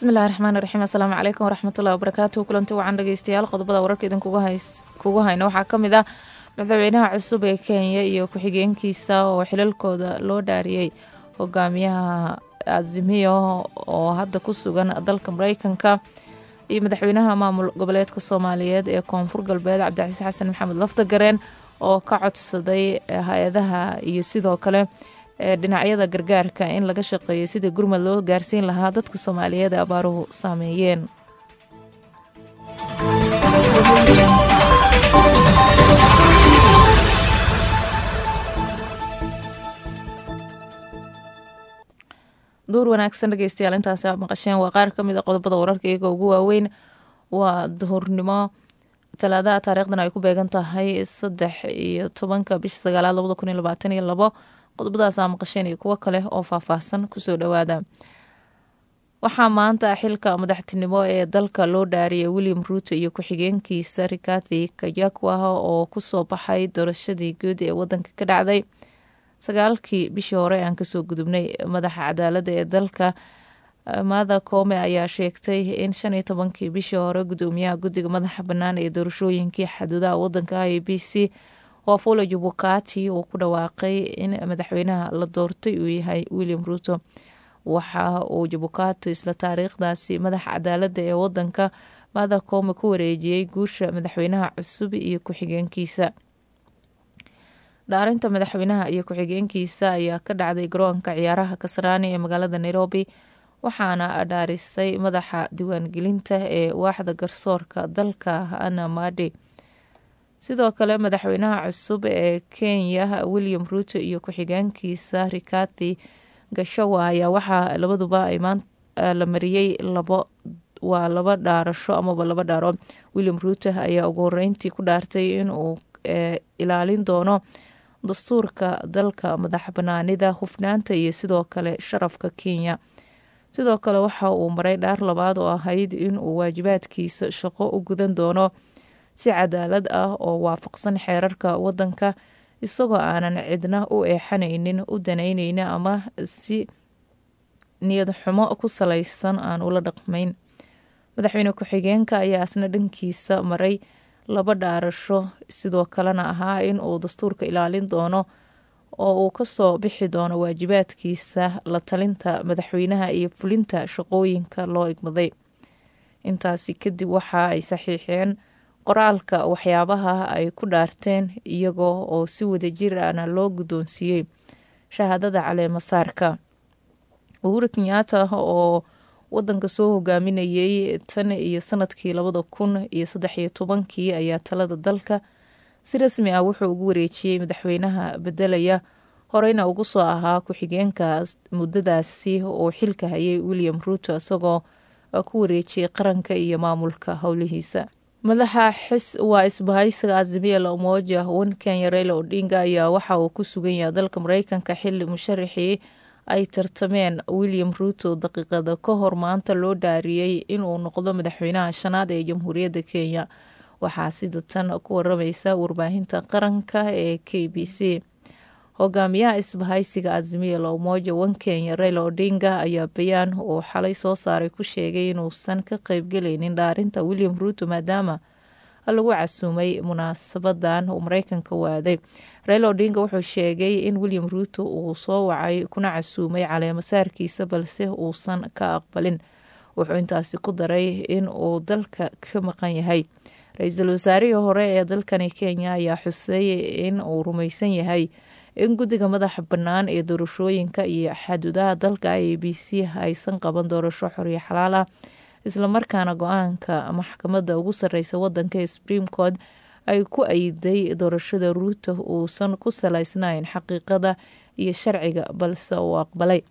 bismillahi raxmaan raxiim assalaamu calaykum waraxmatullahi wabarakaatu kulanti wacan dhegeystayaal qodobada wararka idin kugu hayna waxaa kamid ah madaxweynaha cusub ee kenya iyo ku-xigeenkiisa oo xilalkooda loo dhaariyey hogaamiyaha azimiyo oo hadda ku sugan dalka mareykanka iyo madaxweynaha maamul goboleedka soomaaliyeed ee koonfur galbeed cabdicasiis xasan maxamed laftagareen oo ka codsaday hay-adaha iyo sidoo kale dhinacyada gargaarka in laga shaqeeyo sidii gurmad loo gaarsiin lahaa dadka soomaaliyeed ee abaaruhu saameeyeen duur wanaagsan dhegeystayaal intaasi aad maqasheen waa qaar kamid a qodobada wararka iyaga ugu waaweyn waa duhurnimo talaadaha taariikhdan ay ku beegan tahay saddex iyo tobanka bisha sagaalaad labada kun iyo labaatan iyo labo qodobadaas aa maqasheen iyo kuwo kale oo faahfaahsan kusoo dhawaada waxaa maanta xilka madaxtinimo ee dalka loo dhaariyay william ruuto iyo ku-xigeenkiisa rikathi kajakwa oo kusoo baxay doorashadii guud ee wadanka ka dhacday sagaalkii bishii hore aan kasoo gudubnay madaxa cadaalada ee dalka mada koome ayaa sheegtay in shan iyo tobankii bishii hore gudoomiyaha guddiga madaxa bannaan ee doorashooyinkii xaduudaha wadanka i b c wafula jubukati uu ku dhawaaqay in madaxweynaha la doortay uu yahay william ruuto waxa uu jubukati isla taariikhdaasi madaxa cadaalada ee wadanka mada koome ku wareejiyey guusha madaxweynaha cusub iyo ku-xigeenkiisa dhaarinta madaxweynaha iyo ku-xigeenkiisa ayaa ka dhacday garoonka ciyaaraha kasraani ee magaalada nairobi waxaana dhaarisay madaxa diiwaangelinta ee waaxda garsoorka dalka ana madi sidoo kale madaxweynaha cusub ee kenya william ruuto iyo ku-xigeenkiisa rikathi gashawa ayaa waxaa labaduba la mariyey waa laba dhaarasho amaba laba dhaaro william ruuto ayaa ugu horeyntii ku dhaartay inuu ilaalin doono dastuurka dalka madax banaanida hufnaanta iyo sidoo kale sharafka kenya sidoo kale waxa uu maray dhaar labaad oo ahayd inuu waajibaadkiisa shaqo u gudan doono si cadaalad ah oo waafaqsan xeerarka wadanka isagoo aanan cidna u eexanaynin u danaynaynin ama si niyad xumo ku salaysan aan ula dhaqmayn madaxweyne ku-xigeenka ayaa isna dhankiisa maray laba dhaarasho sidoo kalena ahaa in uu dastuurka ilaalin doono oo uu kasoo bixi doono waajibaadkiisa la talinta madaxweynaha iyo fulinta shaqooyinka loo igmaday intaasi kadib waxa ay saxiixeen qoraalka waxyaabaha ay ku dhaarteen iyagoo oo si wadajir ana loo guddoonsiiyey shahaadada caleemasaarka uhuru kenyaata oo wadanka soo hogaaminayay tan iyo sanadkii labada kun iyo saddex iyo tobankii ayaa talada dalka si rasmi ah wuxuu ugu wareejiyey madaxweynaha bedelaya horeyna ugu soo ahaa ku-xigeenka muddadaasi oo xilka hayay william ruuto isagoo ku wareejiyey qaranka iyo maamulka howlihiisa madaxa xis waa isbahaysiga azimiya la umoja wan kenya reyla odinga ayaa waxa uu ku sugan yahay dalka mareykanka xili musharaxii ay tartameen william ruuto daqiiqada ka hor maanta loo dhaariyey inuu noqdo madaxweynaha shanaad ee jamhuuriyadda kenya waxaa sida tan ku waramaysa warbaahinta qaranka ee k b c hogaamiyaha isbahaysiga azimiya la umoja wan kenya reyla odinga ayaa bayaan uu xalay soo saaray ku sheegay inuusan ka qeybgelaynin dhaarinta william ruuto maadaama lagu casuumay munaasabadan uu mareykanka waaday reyla odinga wuxuu sheegay in william ruuto uu soo wacay kuna casuumay caleemasaarkiisa balse uusan ka aqbalin wuxuu intaasi ku daray in uu dalka ka maqan yahay ra-iisul wasaarihii hore ee dalkani kenya ayaa xusay in uu rumaysan yahay in guddiga madaxa bannaan ee doorashooyinka iyo xaduudaha dalka i b c aysan qaban doorasho xoriyo xalaal ah islamarkaana go-aanka maxkamadda ugu sarreysa wadanka ee supreme court ay ku ayiday doorashada ruuto uusan ku salaysnayn xaqiiqada iyo sharciga balse uu aqbalay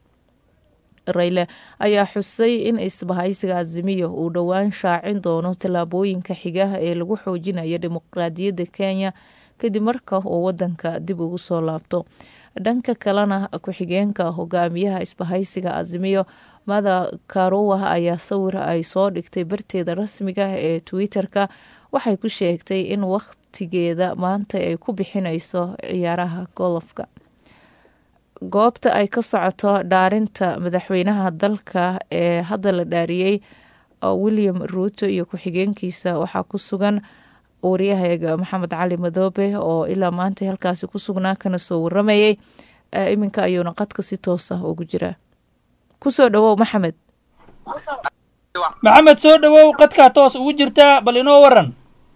rayle ayaa xusay in isbahaysiga azimiya uu dhowaan shaacin doono tallaabooyinka xigaha ee lagu xoojinayo dimuqraadiyadda kenya kadib marka uu wadanka dib ugu soo laabto dhanka kalena ku-xigeenka hogaamiyaha isbahaysiga azimiyo mada karuwa ayaa sawir ay soo dhigtay barteeda rasmiga ee twitter-ka waxay ku sheegtay in wakhtigeeda maanta ay ku bixineyso ciyaaraha golofka goobta ay ka socoto dhaarinta madaxweynaha dalka ee hadda la dhaariyey william ruuto iyo ku-xigeenkiisa waxaa ku sugan waryahayaga maxamed cali madoobe oo ilaa maanta halkaasi ku sugnaa kana soo waramayay iminka ayuuna qadka si toos ah ugu jiraa kusoo dhawow maxamed maxamed soo dhawow qadkaa toos ugu jirtaa bal inoo waran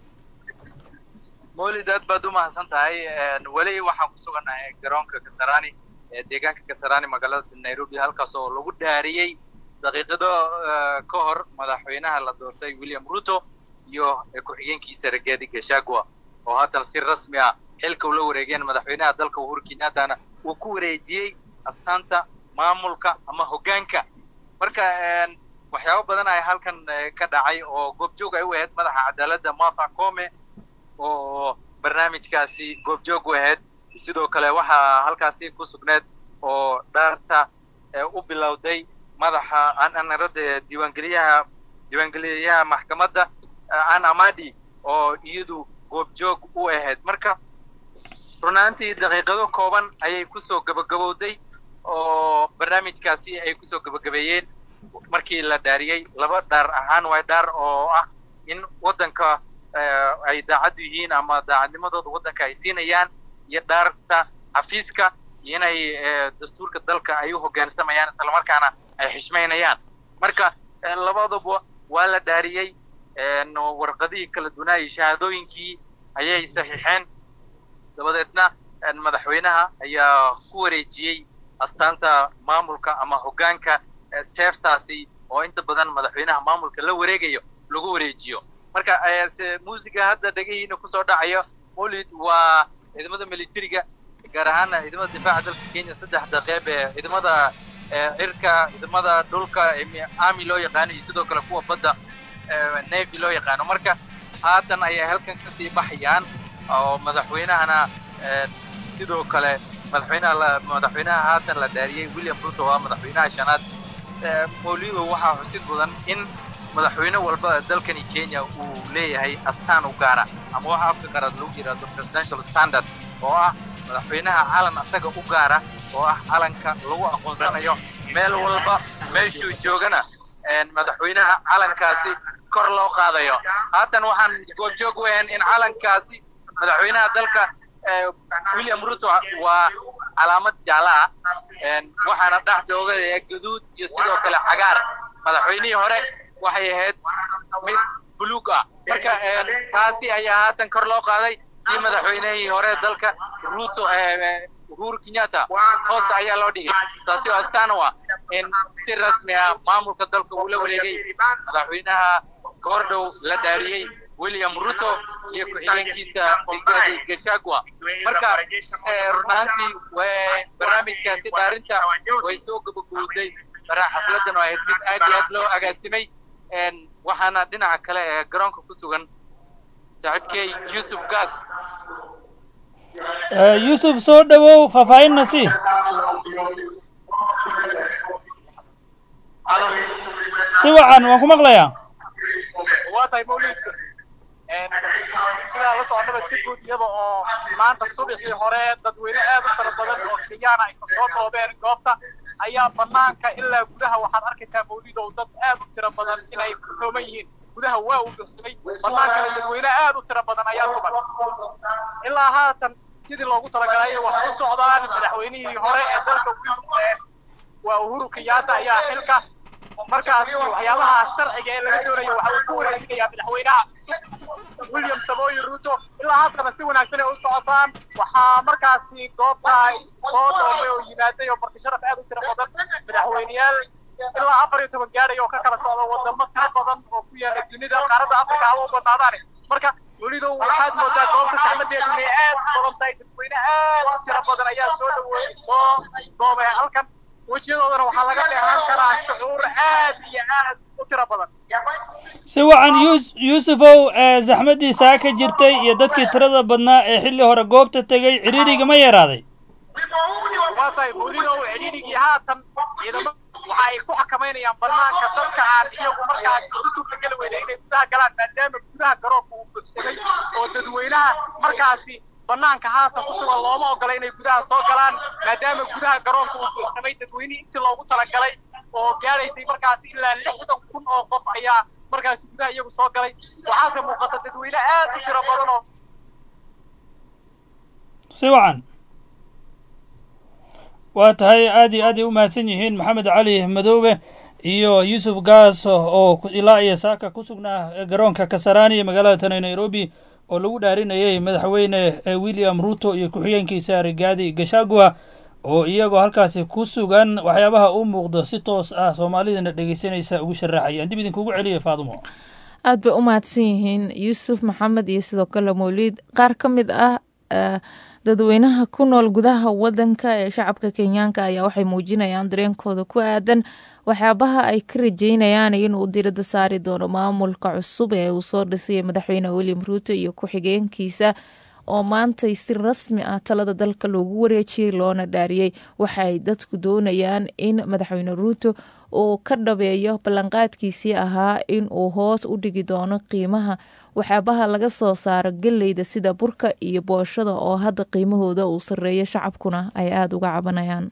mawlid aad baad u mahadsan tahay weli waxaan ku sugannahay garoonka kasarani ee deegaanka kasarani magaalada nairobi halkaas oo lagu dhaariyey daqiiqado ka hor madaxweynaha la doortay william ruto iyo ku-xigeenkiisa regedi gashagua oo haatan si rasmi ah xilka ula wareegeen madaxweynaha dalka uhuru kenyattana uu ku wareejiyey astaanta maamulka ama hoggaanka marka waxyaabo badan ay halkan ka dhacay oo goobjoog ay u ahayd madaxa cadaaladda martha come oo barnaamijkaasi goobjoog u ahayd sidoo kale waxaa halkaasi ku sugneed oo dhaarta u bilowday madaxa anarada diiwaangeliyaha diiwaangeliyaha maxkamadda an amadi oo iyadu goobjoog u ahayd marka runaantii daqiiqado kooban ayay kusoo gabagabowday oo barnaamijkaasi ay kusoo gabagabeeyeen markii la dhaariyey laba dhaar ahaan waay dhaar oo ah in waddanka ay daacaddu yihiin ama daacadnimadooda waddanka ay siinayaan iyo dhaarta xafiiska inay dastuurka dalka ay u hoggaansamayaan islamarkaana ay xishmaynayaan marka labaduba waa la dhaariyey warqadihii kala dunaa iyo shahaadooyinkii ayay saxiixeen dabadeedna madaxweynaha ayaa ku wareejiyey astaanta maamulka ama hoggaanka seeftaasi oo inta badan madaxweynaha maamulka la wareegayo lagu wareejiyo marka muusiga hadda dhegahiina kusoo dhacayo mawlid waa ciidamada militariga gaar ahaana ciidamada difaaca dalka kenya saddexda qeyb ee ciidamada cirka ciidamada dhulka army loo yaqaano iyo sidoo kale kuwa badda navy loo yaqaano marka haatan ayay halkan kasii baxayaan oo madaxweynahana sidoo kale madaxweynaha madaxweynaha haatan la dhaariyey william ruto waa madaxweynaha shanaad mawlido waxaa xusid mudan in madaxweyne walba dalkani kenya uu leeyahay astaan u gaara ama waxa afka qaraad lagu yidhaahdo presidential standard oo ah madaxweynaha calan asaga u gaara oo ah calanka lagu aqoonsanayo meel walba meeshuu joogana madaxweynaha calankaasi kor loo qaadayo haatan waxaan goobjoog u ahayn in calankaasi madaxweynaha dalka william ruto waa calaamad jaala ah waxaana dhexda oga gaduud iyo sidoo kale cagaar madaxweynihii hore waxay ahayd mid buluug ah marka taasi ayaa haatan kor loo qaaday kii madaxweynihii hore dalka ruto uhuru kenyatta hoos ayaa loo dhigay taasi oo astaan u ah in si rasmi ah maamulka dalka uu la wareegay madaxweynaha goordhow la dhaariyey william ruto iyo ku-xigeenkiisa rigadi gashagua marka run ahaantii barnaamijkaasi dhaarinta way soo gabagowday baraa xafladan oo ahayd mid aad iyo aad loo agaasimay waxaana dhinaca kale ee garoonka ku sugan saaxiibkey yusuf gas yuusuf soo dhawow faahfaahinna si si wacan waan ku maqlayaa waa tahay mawliidka sidaa la soconnaba si guud iyada oo maanta subaxii hore dadweyne aad u fara badan oo kenyaana aysan soo dhoobeen goobta ayaa banaanka ilaa gudaha waxaad arkaysaa mawlidow dad aad u tiro badan inay ku tooman yihiin gudaha waa uu dhursamay banaankana dadweyne aad u tiro badan ayaa tuban ilaa haatan sidii loogu talagalay wax u socdaan madaxweynihii hore ee dalka waa uhuru kenyatta ayaa xilka markaas waxyaabaha sharciga ee laga doonayo waxa uu ku wareejinayaa madaxweynaha cusub william samoyi ruto ilaa haddana si wanaagsan ay u socotaan waxaa markaasi goobta soo dhoomay oo yimaaday oo marti sharaf aad u tiro badan madaxweyneyaal ilaa afar iyo toban gaadhay oo ka kala socda wadamo tiro badan oo ku yaala dunida qaaradda afrika haba u badnaadaan marka welido waxaad moodaa goobta saxmadeedu inay aad u badan tahay dadweyne aad u tiro badan ayaa soo dhaweeyey soo doomay halkan wejiyadoodana waxaa laga dheehan karaa shucuur aad iyo aad u tiro badan si wacan yus yuusufow zaxmaddiisaa ka jirtay iyo dadkii tirada badnaa ee xilli hore goobta tegey cidhiidriga ma yaraaday waa tahay welidow cidhiidrigii haatan ciidamo waxa ay ku xakamaynayaan banaanka dadka aan iyagu markaas u suurtageli weyda inay gudaha galaan maadaama gudaha garoonka uu buxsamay oo dadweynaha markaasi banaanka haatan ku sugan looma ogola inay gudaha soo galaan maadaama gudaha garoonka uu buuxsamay dadweynihii intii loogu talagalay oo gaadhaysay markaasi ilaa lixdan kun oo qof ayaa markaasi gudaha iyagu soo galay waxaase muuqata dadweyne aad u tiro badan oo si wacan waa tahay aad iyo aad ay u mahadsan yihiin maxamed cali madoobe iyo yuusuf gaas oo ilaa iyo saaka ku sugnaa garoonka kasarani ee magaalada tane nairobi oo lagu dhaarinayay madaxweyne william ruto iyo ku-xigeenkiisa rigaadi gashagua oo iyagoo halkaasi ku sugan waxyaabaha u muuqdo si toos ah soomaalidana dhegeysanaysa ugu sharaxayaan dib idinkugu celiya faadumo aad bay u mahadsan yihiin yuusuf maxamed iyo sidoo kale mawliid qaar ka mid ah dadweynaha ku nool gudaha wadanka ee shacabka kenyaanka ayaa waxay muujinayaan dareenkooda ku aadan waxyaabaha ay ka rajeynayaan inuu diradda saari doono maamulka cusub ee uu soo dhisay madaxweyne william ruuto iyo ku-xigeenkiisa oo maantay si rasmi ah talada dalka loogu wareejiyey loona dhaariyey waxaay dadku doonayaan in madaxweyne ruuto uu ka dhabeeyo ballanqaadkiisii ahaa in uu hoos u dhigi doono qiimaha waxyaabaha laga soo saaro geleyda sida burka iyo booshada oo hadda qiimahooda uu sarreeyo shacabkuna ay aada uga cabanayaan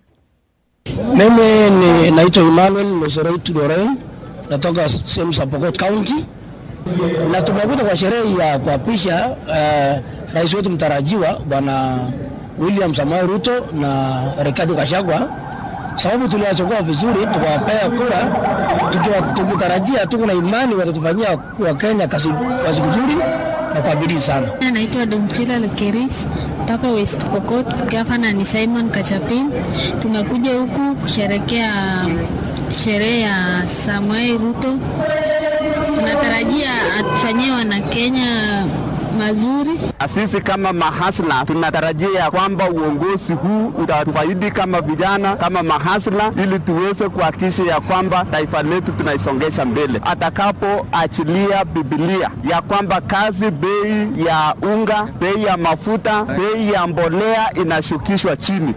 Mimi ni naitwa Emmanuel Meseroit Doreen, natoka sehemu za Pokot County na tumekuja kwa sherehe ya kuapisha uh, rais wetu mtarajiwa bwana William Samoei Ruto na Rigathi Gachagua, sababu tuliwachagua vizuri, tukawapea kura tukiwa tukitarajia, tuko na imani watatufanyia wa Kenya kazi kazi nzuri na kwa bidii sana. Naitwa Domchila Lekeris toka West Pokot. Gavana ni Simon Kachapin. Tumekuja huku kusherekea sherehe ya Samuel Ruto. Tunatarajia atufanyie wana Kenya mazuri. Sisi kama mahasla tunatarajia ya kwamba uongozi huu utatufaidi kama vijana, kama mahasla, ili tuweze kuhakikisha ya kwamba taifa letu tunaisongesha mbele. Atakapoachilia Biblia ya kwamba kazi, bei ya unga, bei ya mafuta, bei ya mbolea inashukishwa chini.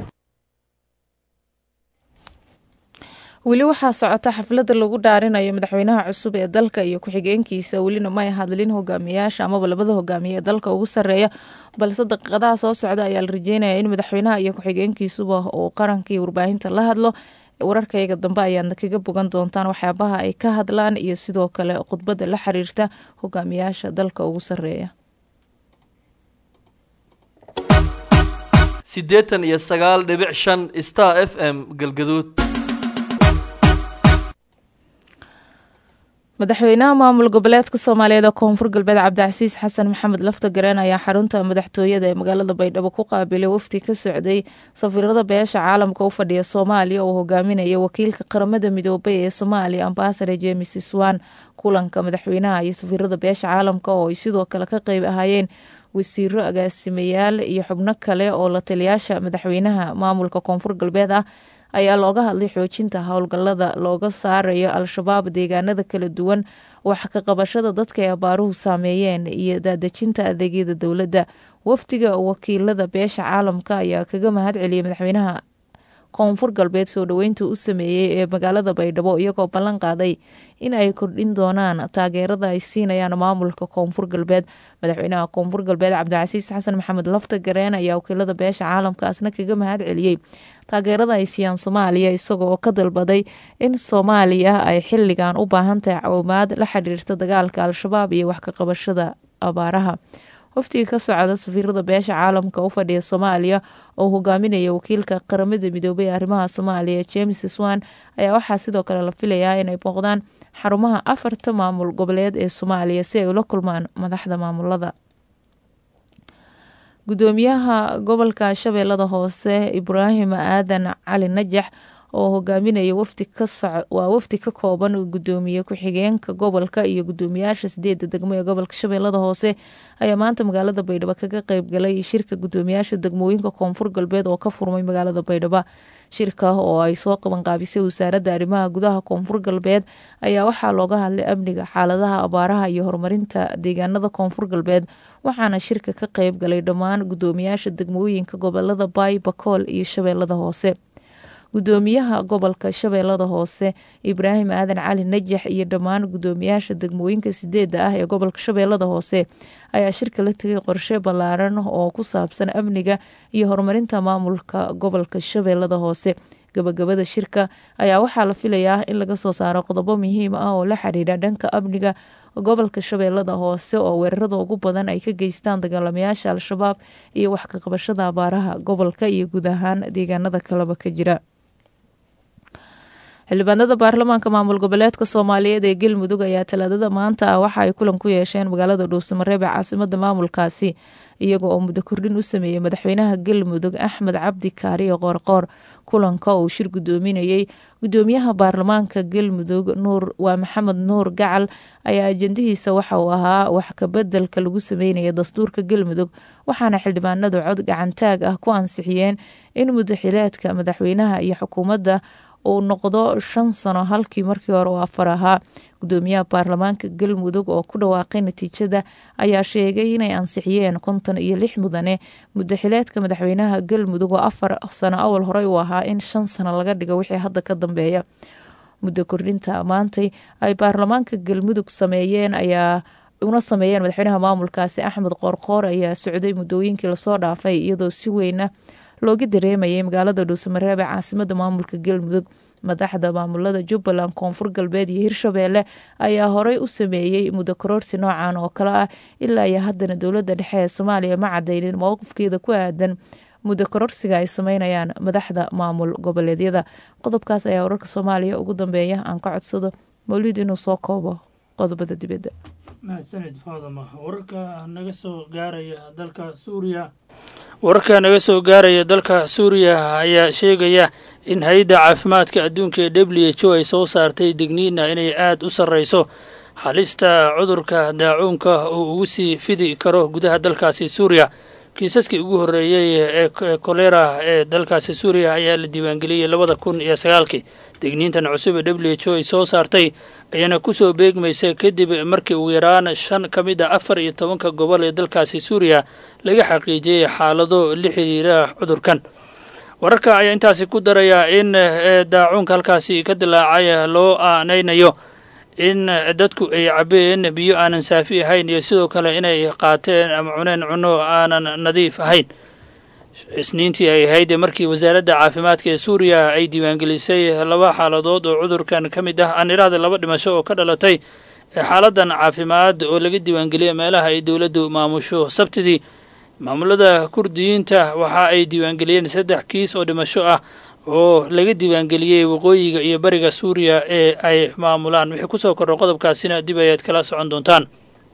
weli waxaa socota xafladda lagu dhaarinayo madaxweynaha cusub ee dalka iyo ku-xigeenkiisa welina may hadlin hogaamiyaasha amaba labada hogaamiye ee dalka ugu sarreeya balse daqiiqadaha soo socda ayaa la rajeynaya in madaxweynaha iyo ku-xigeenkiisuba uu qarankii warbaahinta la hadlo wararkayga dambe ayaadna kaga bogan doontaan waxyaabaha ay ka hadlaan iyo sidoo kale khudbadda la xiriirta hogaamiyaasha dalka ugu sarreeya siddeetan iyo sagaal dhibic shan star f m galgaduud madaxweynaha maamul goboleedka soomaaliyeed ee koonfur galbeed cabdicasiis xasan maxamed lafta gareen ayaa xarunta madaxtooyada ee magaalada baydhabo ku qaabilay wafdi ka socday safiirada beesha caalamka u fadhiya soomaaliya oo hogaaminaya wakiilka qaramada midoobay ee soomaaliya ambasador jemes swan kulanka madaxweynaha iyo safiirada beesha caalamka oo ay sidoo kale ka qeyb ahaayeen wasiiro agaasimayaal iyo xubno kale oo la taliyaasha madaxweynaha maamulka koonfur galbeed ah ayaa looga hadlay xoojinta howlgallada looga saarayo al-shabaab deegaanada kala duwan wax ka qabashada dadka ay abaaruhu saameeyeen iyo daadejinta adeegyada dowladda wafdiga wakiilada beesha caalamka ayaa kaga mahad celiyay madaxweynaha koonfur galbeed soo dhoweynta u sameeyey ee magaalada baydhabo iyagoo ballan qaaday in ay kordhin doonaan taageerada ay siinayaan maamulka koonfur galbeed madaxweynaha koonfur galbeed cabdicasiis xasan maxamed lafta gareen ayaa wakiilada beesha caalamkaasna kaga mahad celiyey taageerada ay siiyaan soomaaliya isagoo ka dalbaday in soomaaliya ay xilligan u baahan tahay caawimaad la xiriirta dagaalka al-shabaab iyo wax ka qabashada abaaraha waftiga ka socda safiirada beesha caalamka u fadhiya soomaaliya oo hogaaminaya wakiilka qaramada midoobay ee arrimaha soomaaliya james swan ayaa waxaa sidoo kale la filayaa inay booqdaan xarumaha afarta maamul goboleed ee soomaaliya si ay ula kulmaan madaxda maamulada gudoomiyaha gobolka shabeellada hoose ibraahim aadan cali najax oo hogaaminaya waa wafdi ka kooban gudoomiye ku-xigeenka gobolka iyo gudoomiyaasha sideeda degmo ee gobolka shabeellada hoose ayaa maanta magaalada baydhabo kaga qeybgalay shirka gudoomiyaasha degmooyinka koonfur galbeed oo ka furmay magaalada baydhabo shirka oo ay soo qabanqaabisay wasaaradda arrimaha gudaha koonfur galbeed ayaa waxaa looga hadlay amniga xaaladaha abaaraha iyo horumarinta deegaanada koonfur galbeed waxaana shirka ka qeyb galay dhammaan gudoomiyaasha degmooyinka gobolada baay bakool iyo shabeellada hoose gudoomiyaha gobolka shabeellada hoose ibraahim aadan cali najax iyo dhammaan gudoomiyaasha degmooyinka sideeda ah ee gobolka shabeellada hoose ayaa shirka la tegay qorshe ballaaran oo ku saabsan amniga iyo horumarinta maamulka gobolka shabeellada hoose gabagabada shirka ayaa waxaa la filayaa in laga soo saaro qodobo muhiim ah oo la xiriira dhanka amniga gobolka shabeellada hoose oo weerarada ugu badan ay ka geystaan dagaalamayaasha al-shabaab iyo wax ka qabashada abaaraha gobolka iyo guud ahaan deegaanada kaleba ka jira xildhibaanada baarlamaanka maamul goboleedka soomaaliyeed ee galmudug ayaa talaadada maanta ah waxa ay kulan ku yeesheen magaalada dhuusamareeb ee caasimada maamulkaasi iyaga oo muddo kordhin u sameeyey madaxweynaha galmudug axmed cabdi kaariyo qoorqoor kulanka uu shir gudoominayey gudoomiyaha baarlamaanka galmudug nuur waa maxamed nuur gacal ayaa ajendihiisa waxa uu ahaa wax kabedelka lagu sameynaya dastuurka galmudug waxaana xildhibaanadu cod gacantaag ah ku ansixiyeen in muddaxileedka madaxweynaha iyo xukuumadda uu noqdo shan sano halkii markii hore uu afar ahaa gudoomiyaha baarlamaanka galmudug oo ku dhawaaqay natiijada ayaa sheegay inay ansixiyeen konton iyo lix mudane muddaxileedka madaxweynaha galmudug oo afar sano awal horey uu ahaa in shan sano laga dhigo wixii hadda ka dambeeya muddo kordhinta maantay ay baarlamaanka galmudug sameeyeen ayaa una sameeyeen madaxweynaha maamulkaasi axmed qoorqoor ayaa socday muddooyinkii lasoo dhaafay iyadoo si weyna looga dareemayay magaalada dhuusamareeb ee caasimada maamulka galmudug madaxda maamulada jubbaland koonfur galbeed iyo hirshabeelle ayaa horey u sameeyey muddo karoorsi noocan oo kale ah ilaa iyo haddana dowladda dhexe ee soomaaliya ma cadaynin mowqifkeeda ku aadan muddo kororsiga ay sameynayaan madaxda maamul goboleedyada qodobkaas ayaa wararka soomaaliya ugu dambeeya aan ka codsado mawlid inuu soo koobo qodobada dibadda mahadsanid faadama wararka naga soo gaaraya dalka suuriya wararka naga soo gaaraya dalka suuriya ayaa sheegaya in hay-adda caafimaadka adduunka ee w h o ay soo saartay digniina inay aada u sarreyso halista cudurka daacuunka uu ugu sii fidi karo gudaha dalkaasi suuriya kiisaskii ugu horreeyey ee kolera ee dalkaasi suuriya ayaa la diiwaangeliyey labada kun iyo sagaalkii digniintan cusub ee w h o ay soo saartay ayaana kusoo beegmaysa kadib markii ugu yaraan shan ka mid a afar iyo tobanka gobol ee dalkaasi suuriya laga xaqiijiyey xaalado la xiriira cudurkan wararka ayaa intaasi ku daraya in daacuunka halkaasi ka dilaacay loo aanaynayo in dadku ay cabeen biyo aanan saafi ahayn iyo sidoo kale inay qaateen ama cuneen cunno aanan nadiif ahayn isniintii ay ahayd markii wasaaradda caafimaadka ee suuriya ay diiwaangelisay laba xaaladood oo cudurkan ka mid ah aan iraahda laba dhimasho oo ka dhalatay xaaladan caafimaad oo laga diiwaangeliyay meelaha ay dowladdu maamusho sabtidii maamulada kurdiyiinta waxa ay diiwaangeliyeen saddex kiis oo dhimasho ah oo laga diiwaangeliyey waqooyiga iyo bariga suuriya ee ay maamulaan wixii kusoo korro qodobkaasina dib ayaad kala socon doontaan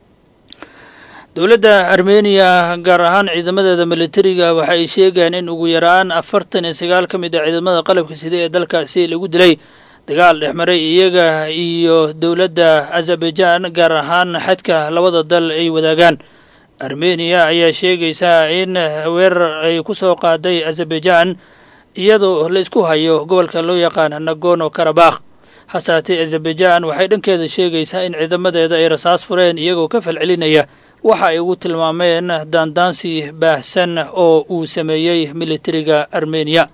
dowladda armeniya gaar ahaan ciidamadeeda militariga waxa ay sheegayaan in ugu yaraan afartan iyo sagaal ka mid a ciidamada qalabka sida ee dalkaasi lagu dilay dagaal dhexmaray iyaga iyo dowladda azerbaijan gaar ahaan xadka labada dal ay wadaagaan armeniya ayaa sheegaysaa in weerar ay ku soo qaaday azerbaijan iyadoo la isku hayo gobolka loo yaqaan nagono karabakh hasaatee azerbaijan waxay dhankeeda sheegaysaa in ciidamadeeda ay rasaas fureen iyagoo ka falcelinaya waxa ay ugu tilmaameen daandaansi baahsan oo uu sameeyey militariga armeniya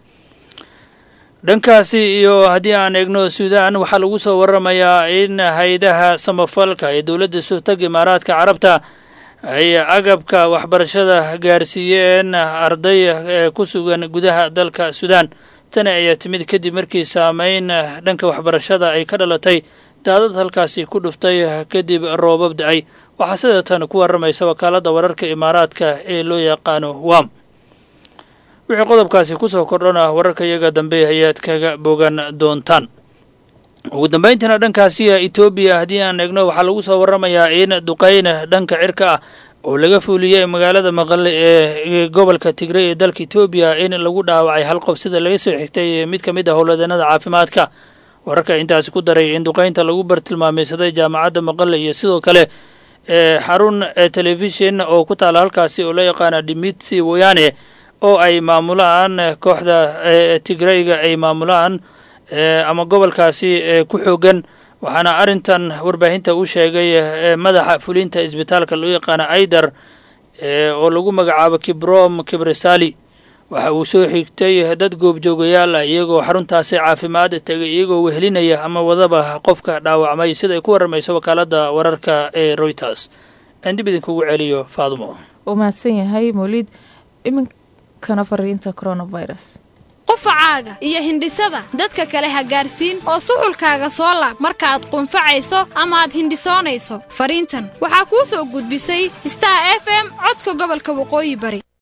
dhankaasi iyo haddii aan eegno suudan waxaa lagu soo waramayaa in hay-adaha samafalka ee dowladda sultag imaaraadka carabta ay agabka waxbarashada gaarsiiyeen arday ee ku sugan gudaha dalka suudaan tani ayaa timid kadib markii saameyn dhanka waxbarashada ay ka dhalatay daadad halkaasi ku dhuftay kadib roobab da-ay waxaa sida tan ku waramaysa wakaaladda wararka imaaraadka ee loo yaqaano wam wixii qodobkaasi kusoo kordhana wararka iyaga dambe ayaad kaga bogan doontaan ugu dambayntiina dhankaasiya etoobiya haddii aan eegno waxaa lagu soo waramayaa in duqeyn dhanka cirka ah oo laga fuuliyey magaalada maqale ee gobolka tigray ee dalka etoobiya in lagu dhaawacay hal qof sida laga soo xigtay mid ka mid ah howladeennada caafimaadka wararka intaasi ku daray in duqeynta lagu bartilmaameysaday jaamacadda maqale iyo sidoo kale xarun telefishin oo ku taala halkaasi oo loo yaqaana dimitsi woyane oo ay maamulaan kooxda tigrayga ay maamulaan ama gobolkaasi ku xoogan waxaana arrintan warbaahinta u sheegay madaxa fulinta isbitaalka loo yaqaana aidar oo lagu magacaabo kibrom kibresali waxa uu soo xigtay dad goobjoogayaal ah iyagoo xaruntaasi caafimaad tegay iyagoo wehelinaya ama wadaba qofka dhaawacmay sida ay ku warramayso wakaaladda wararka ee royters aan dib idinkugu celiyo faadumo uu mahadsan yahay mawlid iminkana fariinta coronavirus qufacaaga iyo hindhisada dadka kale ha gaarsiin oo suxulkaaga soo laab markaaad qunfacayso ama aad hindhisoonayso fariintan waxaa kuu soo gudbisay star f m codka gobolka waqooyi bari